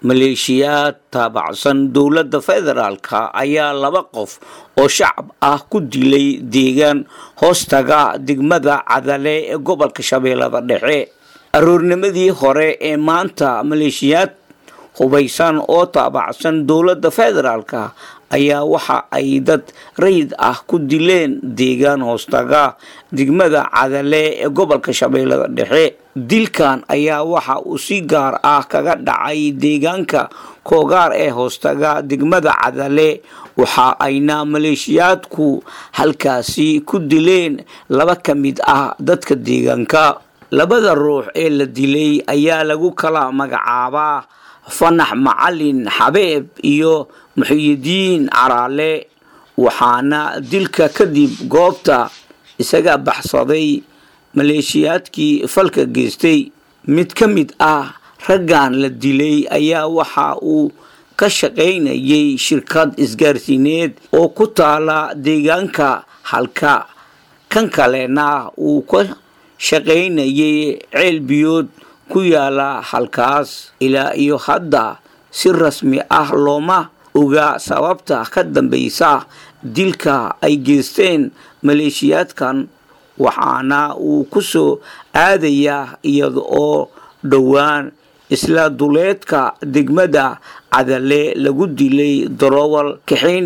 maleeshiyaad taabacsan dowladda federaalka ayaa laba qof oo shacab ah ku dilay deegaan hoostaga degmada cadale ee gobolka shabeellada dhexe aroornimadii hore ee maanta maleeshiyaad hubaysan oo taabacsan dowladda federaalka ayaa waxa ay dad rayid ah ku dileen deegaan hoostaga degmada cadale ee gobolka shabeellada dhexe dilkan ayaa waxa uu si gaar ah kaga dhacay deegaanka koogaar ee hoostaga degmada cadale waxa ayna maleeshiyaadku halkaasi ku dileen laba ka mid ah dadka deegaanka labada ruux ee la dilay ayaa lagu kala magacaabaa fanax macalin xabeeb iyo muxiyidiin caraale waxaana dilka kadib goobta isaga baxsaday maleeshiyaadkii falka geystay mid ka mid ah raggan la dilay ayaa waxa uu ka shaqaynayay shirkad isgaarsiineed oo ku taala deegaanka halka kan kalena uu ka shaqaynayay ceel biyood ku yaala halkaas ilaa iyo hadda si rasmi ah looma oga sababta ka dambaysa dilka ay geysteen maleeshiyaadkan waxaana uu ku soo aadayaa iyada oo dhowaan isla duleedka degmada cadale lagu dilay darowal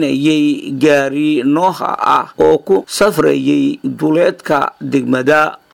kaxaynayay gaari nooha ah oo ku safrayay duleedka degmada